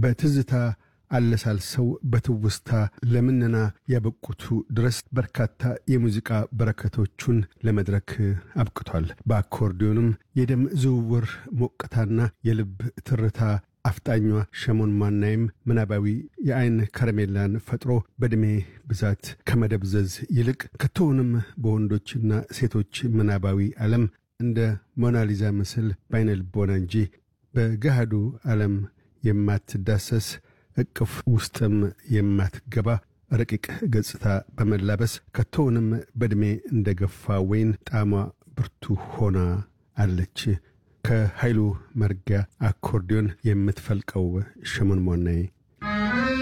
በትዝታ አለሳልሰው በትውስታ ለምነና ያበቁቱ ድረስ በርካታ የሙዚቃ በረከቶቹን ለመድረክ አብቅቷል። በአኮርዲዮንም የደም ዝውውር ሞቅታና የልብ ትርታ አፍጣኟ ሸሞን ማናይም ምናባዊ የአይን ከረሜላን ፈጥሮ በዕድሜ ብዛት ከመደብዘዝ ይልቅ ከቶውንም በወንዶችና ሴቶች ምናባዊ ዓለም እንደ ሞናሊዛ ምስል በአይነ ልቦና እንጂ በገሃዱ ዓለም የማትዳሰስ እቅፍ ውስጥም የማትገባ ረቂቅ ገጽታ በመላበስ ከቶውንም በዕድሜ እንደ ገፋ ወይን ጣዕሟ ብርቱ ሆና አለች። ከኃይሉ መርጊያ አኮርዲዮን የምትፈልቀው ሸሞን ሞናይ